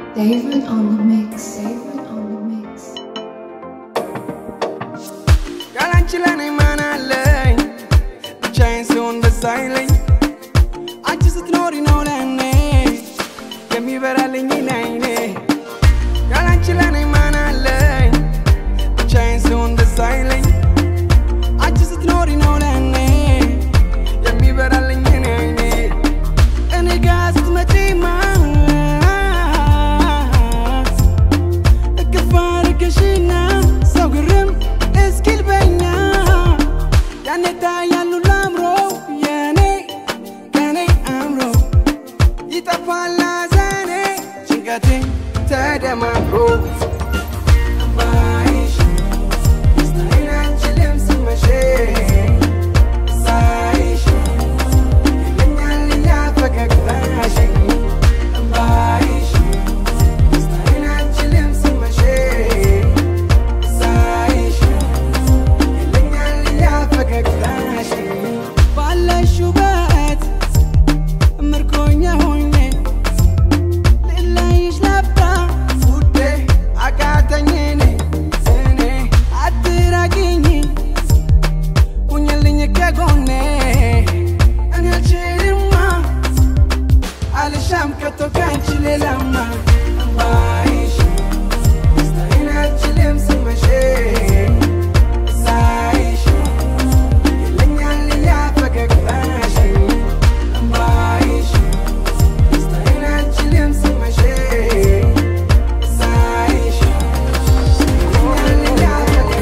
David on the mix. David on the mix. ያላንቺ ለኔ ማን አለኝ ብቻዬን ስሆን ደስ አይለኝ አንቺ ስትኖሪ ነው ለኔ የሚበራልኝ ናይኔ ያላንቺ ለኔ ማን አለኝ ብቻዬን ስሆን ደስ አይለኝ አንቺ ስትኖሪ ነው ለኔ የሚበራልኝ ናይኔ እኔ ጋ ስትመጪማ እቅፍ አድርገሽና ሰው ግርም እስኪል በኛ ያኔ ታያሉ ላምሮ የኔ ከኔ አምሮ ይጠፋል ሐዘኔ ጭንቀቴ ተደማምሮ ባይሽ ደስታዬን አልችልም ስመሽ ሳይሽ ይለኛል ያ ፈገግታሽ ባይሽ ደስታዬን አልችልም ስመሽ ሳይሽ ይለኛል ያ ፈገግታሽ ባለሽ ውበት ምርኮኛ ሆኜ ልለይሽ ነበር ውዴ አቃተኝ እኔ እኔ አትራቂኝ ሁኝልኝ ከጎኔ እኔ አልችልማ አልሻም ከቶ ካንቺ ሌላማ ባይሽ ደስታዬን አልችልም ስመሽ ሳይሽ ይለኛል ያ ፈገግታሽ ባይሽ ደስታዬን አልችልም ስመሽ ሳይሽ ይለኛል ያ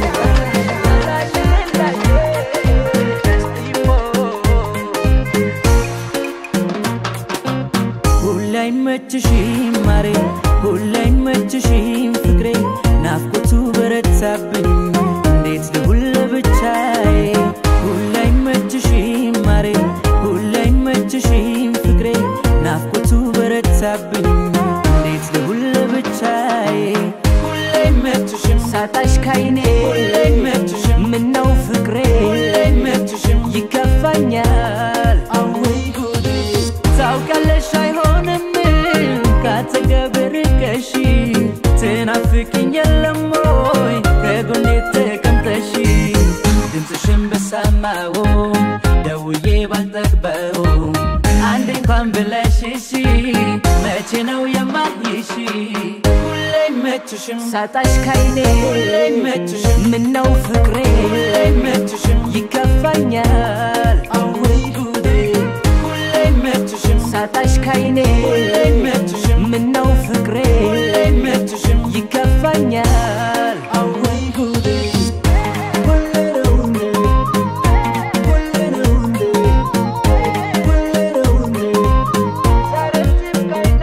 ሁሌ አይመችሽም ማሬ ሁሌ አይመችሽም ፍቅሬ ናፍቆቱ በረታብኝ እንዴት ልሁን ለብቻዬ ሁሌ አይመችሽም ማሬ ሁሌ አይመችሽም ፍቅሬ ናፍቆቱ በረታብኝ እንዴት ልሁን ለብቻዬ ሁሌ አይመችሽም ሳጣሽ ካይኔ ሁሌ አይመችሽም ምነው ፍቅሬ ሁሌ አይመችሽም ይከፋኛል አወይ ጉዴ ታውቃለሽ አይሆንም ካጠገብ ርቀሽ ትናፍቅኝ የለም ወይ ከጎኔ ተቀምጠሽ ድምፅሽን በሰማው ደውዬ ባልጠግበው አንድ እንኳን ብለሽ እሺ መቼ ነው የማይሽ ሁሌ አይመችሽም ሳጣሽ ካይኔ ሁሌ አይመችሽም ምነው ፍቅሬ ሁሌ አይመችሽም ይከፋኛል አወይ ጉዴ ሁሌ አይመችሽም ሳጣሽ ካይኔ ሁሌ አይመችሽም ምነው ፍቅሬ ሁሌ አይመችሽም ይከፋኛል አወይ ጉዴ ሁሌ ነው እንዴ ሁሌ ነው እንዴ ሁሌ ነው እንዴ ሳረጅም ካይኔ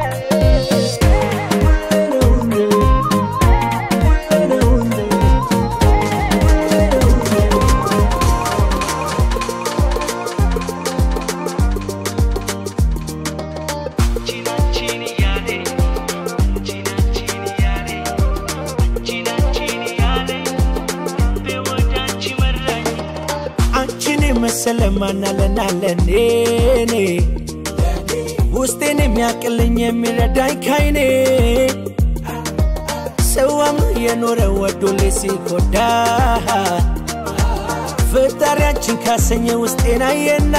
ሁሌ ነው እንዴ ሁሌ ነው እንዴ ሁሌ ነው እንዴ አንቺን የመሰለ ማናለናለኔ ውስጤን የሚያቅልኝ የሚረዳኝ ካይኔ ሰው አምኖ የኖረ ወዶሌ ሲጎዳ ፈጣሪያችን ካሰኘ ውስጤን አየና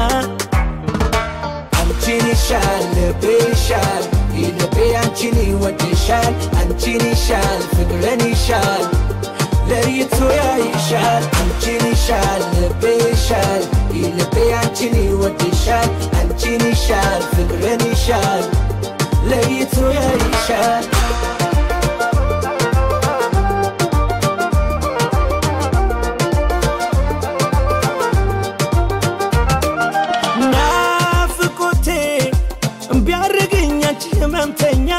አንቺን ይሻል ልቤ ይሻል ልቤ አንቺን ይወድሻል አንቺን ይሻል ፍቅርን ይሻል ለይቶ ያይሻል አንቺን ይሻል ልቤ ይሻል ልቤ አንቺን ይወድሻል አንቺን ይሻል ፍቅርን ይሻል ለይቶ ያይሻል ናፍቆቴ ቢያደርገኝ አንቺ ህመምተኛ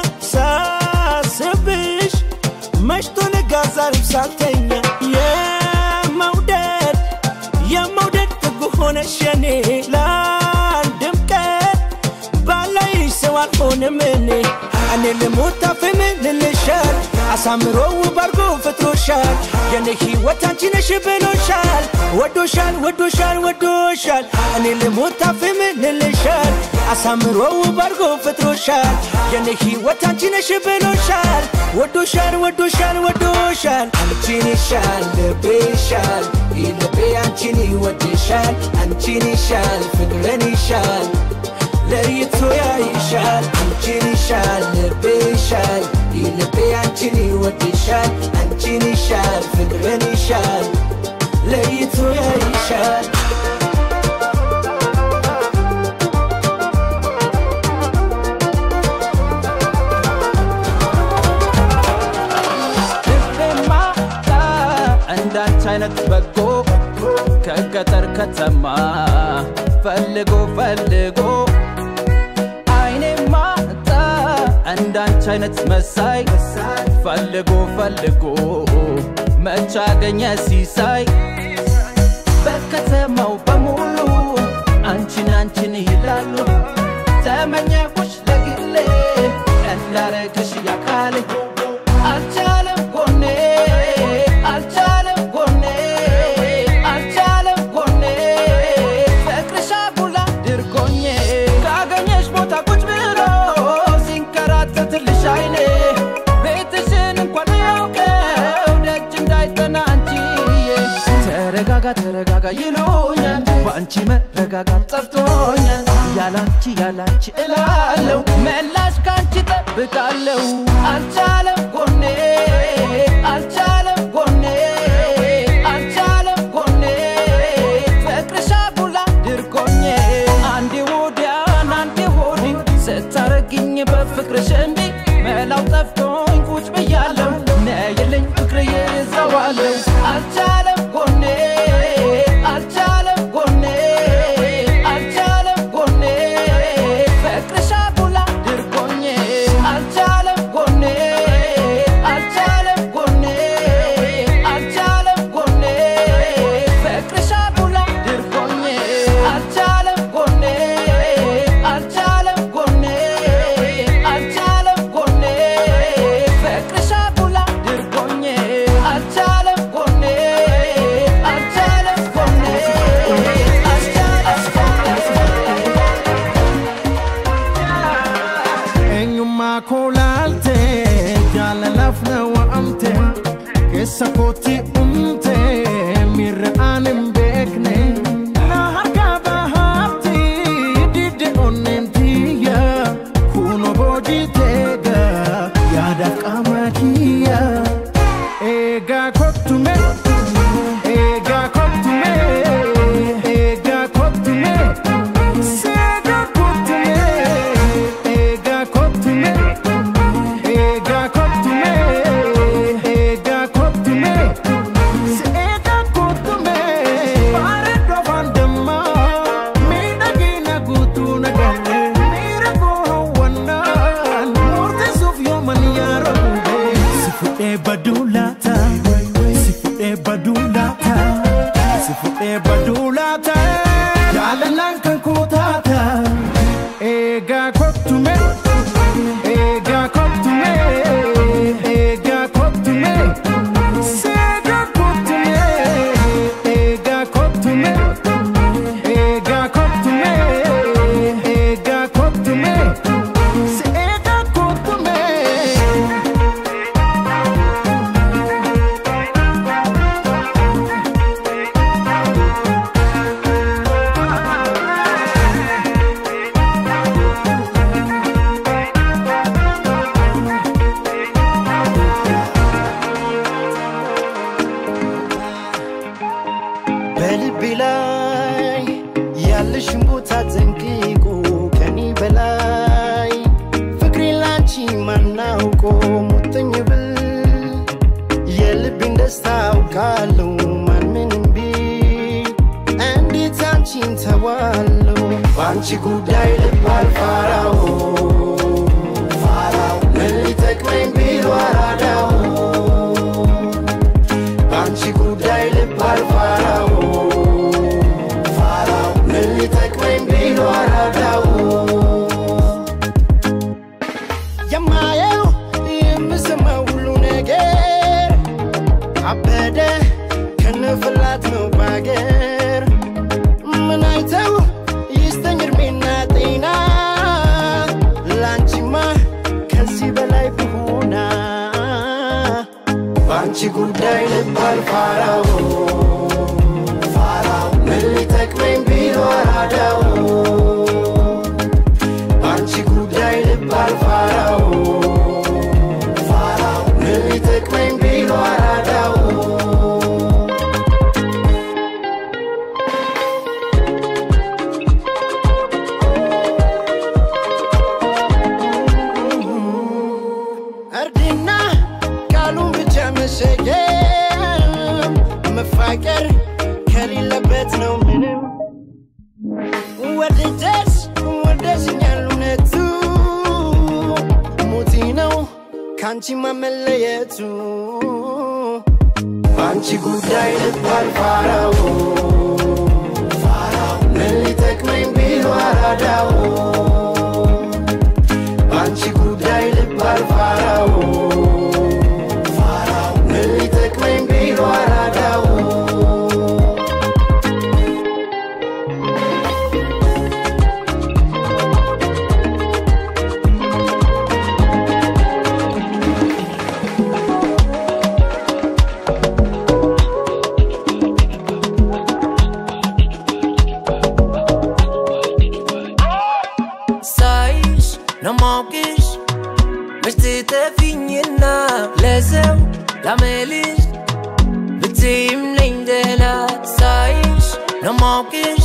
ሳስብሽ መሽቶ ነጋ ዛሬም ሳልተኛ የመውደድ የመውደድ ጥጉ ሆነሽ የኔ ለአንድም ቀን ባላይሽ ሰው አልሆንም እኔ እኔ ልሞት አፍም ልልሻል አሳምሮ ውብ አርጎ ፈጥሮሻል የኔ ሕይወት አንቺ ነሽ ብሎሻል ወዶሻል ወዶሻል ወዶሻል እኔ ልሞት አፍም ልልሻል አሳምሮ ውብ አድርጎ ፈጥሮሻል የኔ ሕይወት አንቺ ነሽ ብሎሻል ወዶሻል ወዶሻል ወዶሻል አንቺን ይሻል ልቤ ይሻል ይህ ልቤ አንቺን ይወድሻል አንቺን ይሻል ፍቅርን ይሻል ለይቶ ያይሻል አንቺን ይሻል ልቤ ይሻል ይህ ልቤ አንቺን ይወድሻል አንቺን ይሻል ፍቅርን ይሻል ለይቶ ያይሻል ልቤማ እንዳንቺ አይነት በጎ ከገጠር ከተማ ፈልጎ ፈልጎ አይኔማ እንዳንቺ አይነት መሳይ ፈልጎ ፈልጎ መች አገኘ ሲሳይ በከተማው በሙሉ አንቺን አንቺን ይላሉ ተመኘኩሽ ለግሌ እንዳረግሽ ያካሌ አልቻለም ጎኔ አልቻለም ጎኔ አልቻለም ጎኔ ፍቅርሽ አጉላ ድርጎኜ ካገኘሽ ቦታ ቁጭ ብሎ ሲንከራተትልሽ አይኔ ቤትሽን እንኳን ያውቀው ደጅ እንዳይጠና አንቺዬ ተረጋጋ ተረጋጋ ይሉኛል በአንቺ መረጋጋት ጠፍቶኛል ያላንቺ ያላንቺ እላለው መላሽ ካንቺ ጠብቃለው አልቻለም ጎኔ አልቻለም ጎኔ አልቻለም ጎኔ ፍቅርሽ አጉላ ድርቆኜ አንዴ ወዲያን አንዴ ወዲህ ስታረግኝ በፍቅርሽ እንዲ መላው ጠፍቶኝ ቁጭ ብያለሁ ነይልኝ ፍቅር ይዘዋለሁ አልቻለም ጎኔ አልቻለም ጎኔ አልቻለም ጎኔ ፍቅርሽ አጉላ ድርቆኜ አልቻለም ጎኔ አልቻለም ጎኔ አልቻለም ጎኔ ፍቅርሽ አጉላ ድርቆኜ አልቻለም ጎኔ አልቻለም ጎኔ አልቻለም ጎኔ ፍቅርሽ አጉላ ድርቆኜ አልቻለም ጎኔ አልቻለም ጎኔ eenyummaa koo laalte jaalalaaf na wa'amte keessa kootti umte miirra aan hin beekne na harkaa bahaatti didde onneen tiyya kuno boojii teega yaadaaf qaama kiyya eegaa kottume eegaa kottume eegaa kottume seegaa kottume eegaa kottume eegaa kottume eegaa kottume seegaa kottume bareeddoo fandammaa miidhagina guutuu nagalle miira koo hawwannaan murteessuuf yooman yaaroobe si fudhee baduu laata si fudhee baduu laata si fudhee baduu laata jaalalaan kan koo taata eegaa kottume eegaa kottume eegaa kottume seegaa kottume eegaa kottume eegaa kottume eegaa kottume seegaa kottume. በልቤ ላይ ያለሽን ቦታ ጠንቅቆ ከኔ በላይ ፍቅሬ ላንቺ ማናውቆ ሙጥኝ ብል የልቤን ደስታ አውቃለሁ ማን ምንም ቢል እንዴት አንቺን ተዋለው በአንቺ ጉዳይ ልብ አልፋራው ምን ሊጠቅመኝ ቢሉ አራዳው በአንቺ ጉዳይ ልብ አልፋራው ምን ሊጠቅመኝ ቢሉ አራዳው የማየው የምሰማው ሁሉ ነገር አበደ ከነፍላት ነው ባገር ምን አይተው ይስጠኝ እድሜና ጤና ጉዳይ ልባል ፋራው ፋራው ምን ሊጠቅመኝ ቢሉ አራዳው በአንቺ ጉዳይ ልባል ፋራው ፋራው ምን ሊጠቅመኝ ቢሉ አራዳው እርድና ቃሉን ብቻ መሸገም መፋቀር ከሌለበት ነው ምንም ወደጀሽ ወደሽኛል እውነቱ ሞቴ ነው ከአንቺ መመለየቱ በአንቺ ጉዳይ ልባል ፋራው ፋራው ምን ሊጠቅመኝ ቢሉ አራዳው በአንቺ ጉዳይ ልባል ፋራው ፋራው ምን ሊጠቅመኝ ቢሉ አራዳው ሳይሽ ነው ማውቅሽ መች ትተፊኝና ለሰው ላመልሽ ብትይም ነኝ ደህና ሳይሽ ነው ማውቅሽ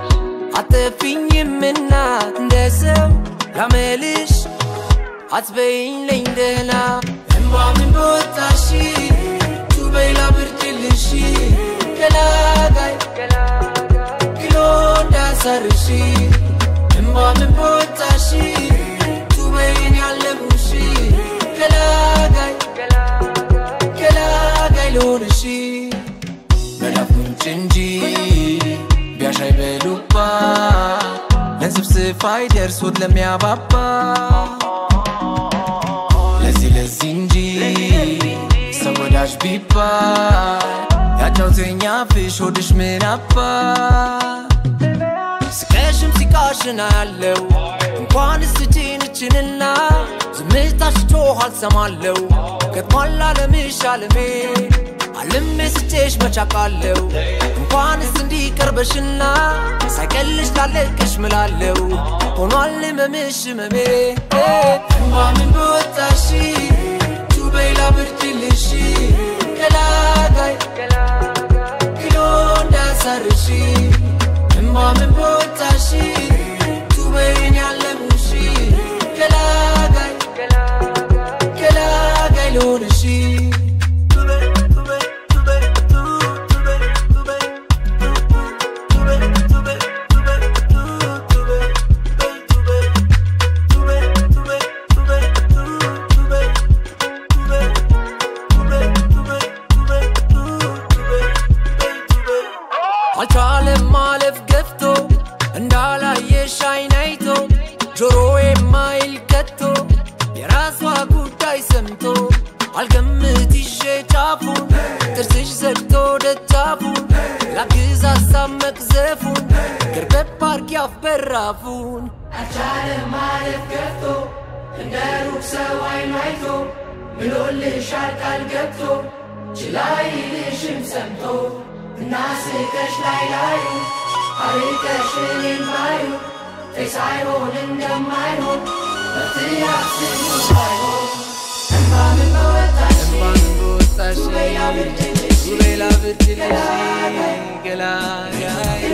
አትተፊኝምና እንደ ሰው ላመልሽ አትበይኝ ነኝ ደህና እምባ ምን በወጣሽ ቱበይ ላብርድልሽ ገላጋይ ግሎ እንዳሰርሽ እምባ ምን በወጣሽ ቱበይን ያለሙሽ ገላጋይ ገላጋይ ልሆንሽ መላኩንጭ እንጂ ቢያሻይ በሉባ ለስብስፍ አይደርሶት ለሚያባባ ለዚህ ለዚህ እንጂ ሰው ወዳጅ ቢባል ያጫውተኛ ፍሽ ሆድሽ ምን አባ ስቀሽም ሲቃሽና ያለው እንኳን ስችንችንና ዝምታሽ ጮህ አልሰማለው ከትሟላ ለምሽ አለሜ አልሜ ስቼሽ መቻቃለው እንኳንስ እንዲቀርበሽና ሳይቀልሽ ላለቅሽ ምላለው ሆኗል ህመምሽ ህመሜ እንባ ምን በወጣሽ ቱበይ ላብርድልሽ ገላጋይ ግሎ እንዳሰርሽ እምባ ምን በወጣሽ ቱበይን ያለሙሽ ገላጋይ ገላጋይ ልሆንሽ አልቻለም ማለፍ ገፍቶ እንዳላየሽ አይን አይቶ ጆሮ የማይል ከቶ የራሷ ጉዳይ ሰምቶ አልገምት ይዤ ጫፉን ጥርስሽ ዘግቶ ደጃፉን ላግዝ ሀሳብ መቅዘፉን ገርበብ አርጊ አፍ በራፉን አልቻለም ማለፍ ገፍቶ እንደ ሩቅ ሰው አይኑ አይቶ ምሎልሻል ቃል ገብቶ ችላ ይልሽም ሰምቶ እናስቀሽ ላይ ላዩ አርቀሽ እኔን ባዩ ተይ ሳይሆን እንደማይሆን መፍትሄ አስቡ ሳይሆን እንባ ምን በወጣሽ እንባን በወጣሽ ቱበይ ላብርድልሽ ቱበይ ላብርድልሽ ገላጋይ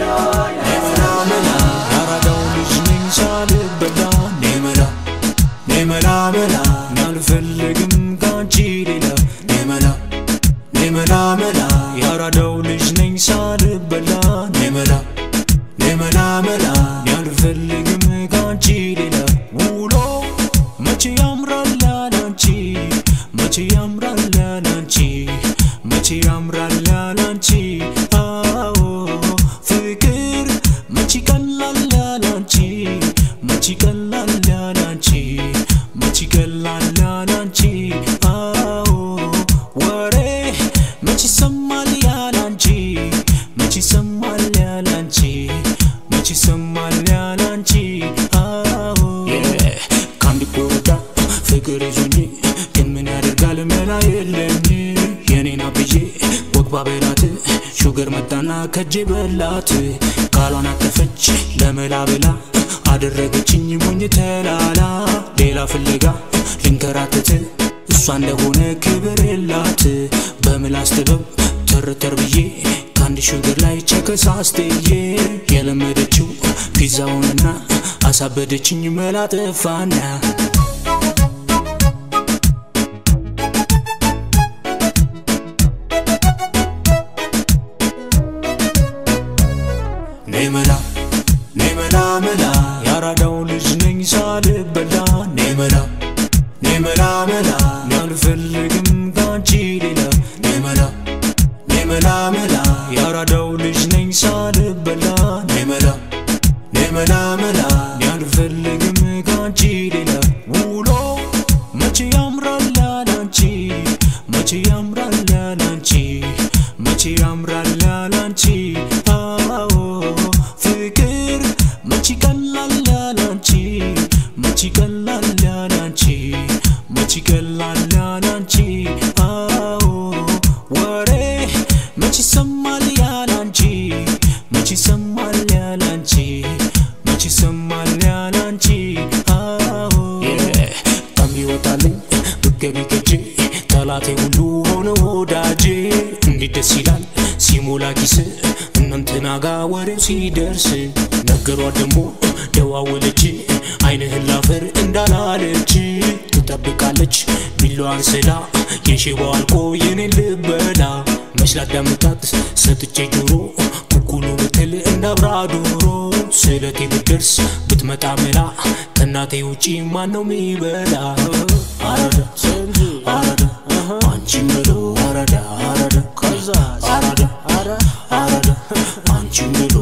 ያራዳው ልጅ ነኝ ሳልበላ ኔመላ ኔመላ መላ አልፈልግም ካንቺ ሌላ ኔመላ ኔመላ መላ ያራዳው ልጅ ነኝ ሳልበላ ኔመላ ኔመላ መላ አልፈልግም ካንቺ ሌላ ውሎ መቼ ያምራል ያላንቺ መቼ ያምራል ያላንቺ መቼ ያምራል ያላንቺ አዎ ፍቅር መጣና ከጄ በላት ቃሏን አጠፈች ለመላ ብላ አደረገችኝ ሞኝ ተላላ ሌላ ፍለጋ ልንከራተት እሷ እንደሆነ ክብር የላት በምላስ ጥበብ ተርተር ብዬ ከአንድ ሹገር ላይ ቸከሳስትዬ የለመደችው ፒዛውንና አሳበደችኝ መላ ጠፋና ኔመላ ኔመላ መላ ያራዳው ልጅ ነኝ ሳልበላ ኔመላ ኔመላ መላ አልፈልግም ካንቺ ሌላ ኔመላ ኔመላ መላ ያራዳው ልጅ ነኝ ሳልበላ ኔመላ ኔመላ መላ አልፈልግም ካንቺ ሌላ ውሎ መቼ ያምራል ያላንቺ መቼ ያምራል ያላንቺ መቼ ያምራል ያላንቺ አዎ ፍቅር መቼ ቀላል ያላንቺ መቼ ቀላል ያላንቺ መቼ ቀላል ያላንቺ አዎ ወሬ መቼ ይሰማል ያላንቺ መቼ ይሰማል ያላንቺ መቼ ይሰማል ያላንቺ አዎ ቀም ይወጣልኝ ብገቢ ገጄ ጠላቴ ሁሉ ሆነ ወዳጄ እንዴት ደስ ይላል ሲሞላ ኪስ እናንተና ጋ ወሬው ሲደርስ ነገሯት ደግሞ ደዋወለች አይንህን ላፈር እንዳላለች ትጠብቃለች ቢላዋን ስላ የሽባው አልቆ የኔን ልበላ መች ላዳምጣት ሰጥቼ ጆሮ ኩኩሉ ብትል እንዳብራ ዶሮ ስለቴ ብትደርስ ብትመጣ መላ ከእናቴ ውጪ ማን ነው ሚበላ አረዳ አረዳ አንቺ ምሎ አረዳ አረዳ ከዛ አረዳ አረዳ አንቺ ምሎ